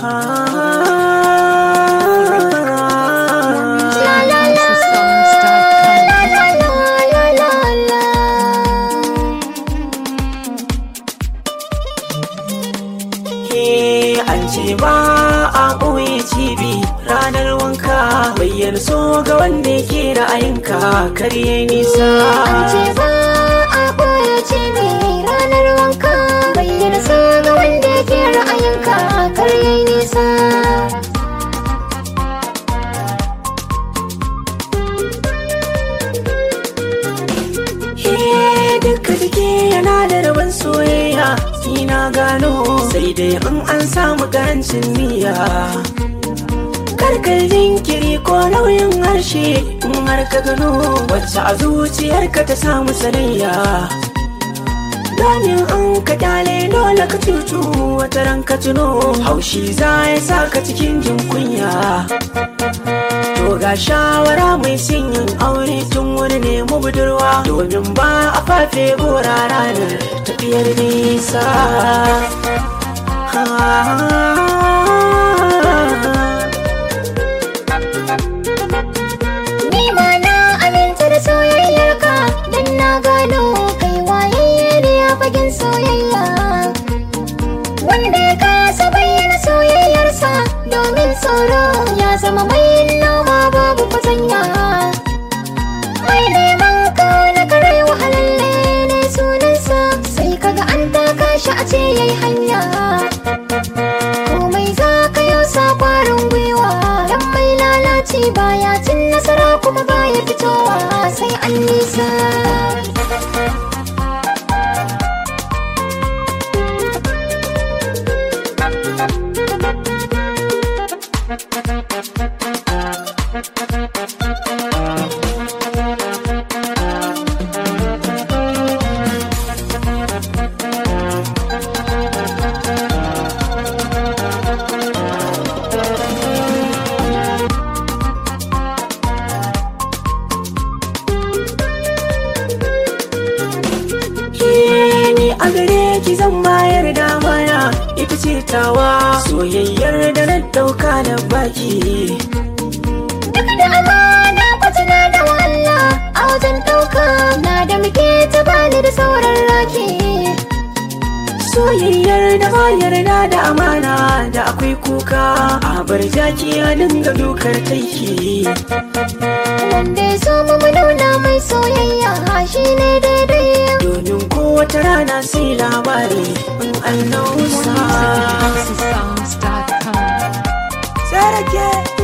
an ce ba a ɓoye cibi ranar wanka bayyana so ga wanda yake ra'ayinka karye nisa An ce ba a ɓoye cibi ranar wanka bayyana so ga wanda yake ra'ayinka kar yayi nisa. Eh, duka jiki yana da rabon soyayya ni na gano sai dai in an samu karancin niyya karkar jinkiri ko nauyin harshe in har ka gano wacce a zuciyarka ta samu sanayya Ganin an ka kyale dole ka cutu wata ran ka tuno haushi za ya sa ka cikin jin kunya To ga shawara mai yin aure tun wani nemi budurwa domin ba a fafe gora ranar tafiyar nisa. Ni ma na aminta da soyayyarka dan na gano kai wayayye ne a fagen soyayya. Wanda ya kasa bayyana soyayyarsa domin tsoro ya zama mai noma babu fatanya. Mai neman kauna karai wahalalle ne sunansa sai kaga an taka shi a ce yayi hanya. komai za ka yau sa kwarin gwiwa dan mai lalaci baya cin nasara kuma baya fitowa sai an nisa Ke ni a gare ki zan bayar da mana ita ce tawa soyayyar da na dauka da baki. duk da amana kwatana da walla a wajen ɗauka na da muke ta bani da sauran raki Soyayyar da ba yarda da amana da akwai kuka a bar jaki ya dinga dukar taiki. wanda ya so mu mu nuna mai soyayya shi ne daidai domin kowace rana sai labari in an nausa. Songs.com. Sarake